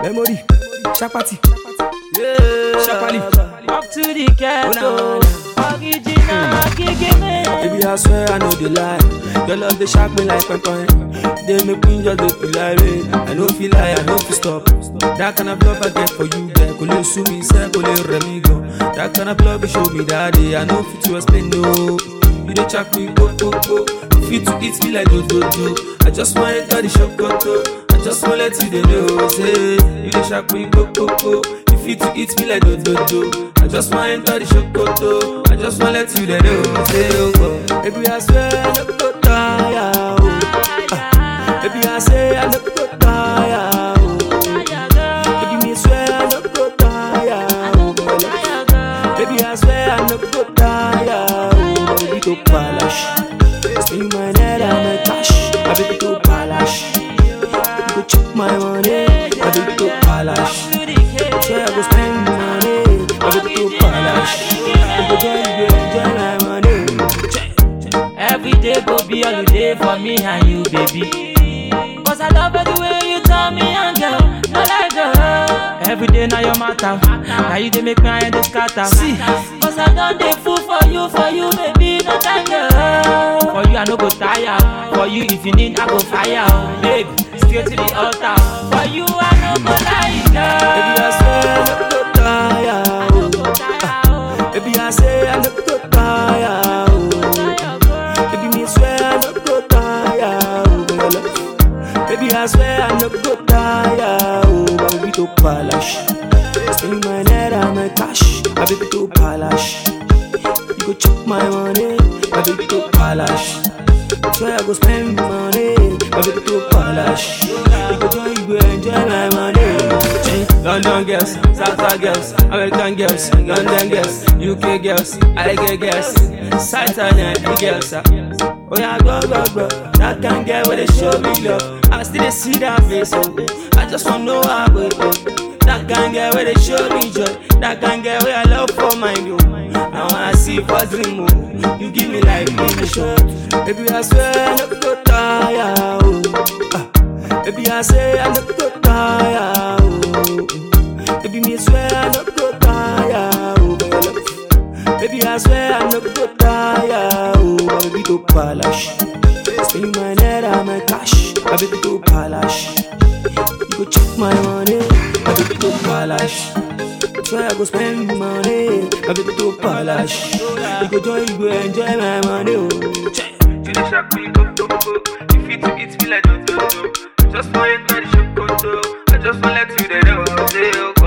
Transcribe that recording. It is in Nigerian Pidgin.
Memory, Chapati, Yeah. Sharply. Up to the ghetto. Original Gigime. Baby, I swear I know the lie. Your love they shock me like pepper. They make me just look like rain. I don't feel lie, I don't feel stop. That kind of love I get for you, girl. Kole sue me, say kole remigo. That kind of love you show me that day. I know fit to explain no. You dey check me, go go go. Fit to eat me like do do do. I just want enter the shop, go go. I just want let you dey know, say you dey check me, go go go. You fit to eat me like do do do. I just want enter the shop, go go. I just want let you dey know, say oh go. Baby, I swear I no go tire, oh. Ah, Baby, I say I no go tire, oh. Baby, me swear I no go tire, oh. Baby, I swear I no go tire, oh. Baby, to polish. Spend my net and my cash, my baby to polish. Baby, go check my money, my baby to polish. Swear I go spend money, my baby to polish. Baby, join you, enjoy my money. Every day go be holiday for me and you, baby. Cause I love it the way you tell me and girl, no like girl. Every day now your matter, now you dey make me head dey scatter. See, cause I done dey fool for you, for you, baby, no time girl. For you I no go tire, for you if you need I go fire, babe. Straight to the altar, for you I no go lie, Baby, I girl. swear I no go tire, oh. Baby, I say I no go tire, oh. Baby, me swear I no go tire, oh. Girl. Baby, I swear I no go tire, oh. My baby to polish. Spend my net and my cash, my baby to polish. You go chop my money, my baby to polish. Swear I go spend money, my baby to polish. You go join, you go enjoy my money. Eh, London girls, South girls, American girls, London girls, UK girls, I girls, Saturday girls. ah. Oh yeah, go go go, that can get where they show me love. I still dey see that face, oh. I just wanna know how it go. That can get where they show me joy. That can get where I love for my you. Now I see for dream, oh. You give me life, give me shot. Baby, I swear I no go tire, oh. Ah. Baby, I say I no go tire, oh. Baby, me swear I no go tire, oh. Girl. Baby, I swear I no go tire, oh. My baby to polish. Spend my net and my cash, my baby to polish. You go check my money, my baby to polish. Swear I go spend money, my baby to polish. You go join, you go enjoy my money, oh. Check. You dey shock me, go go go. You fit to eat me like do do do. Just for it, not the show, go I just want let you know, say oh.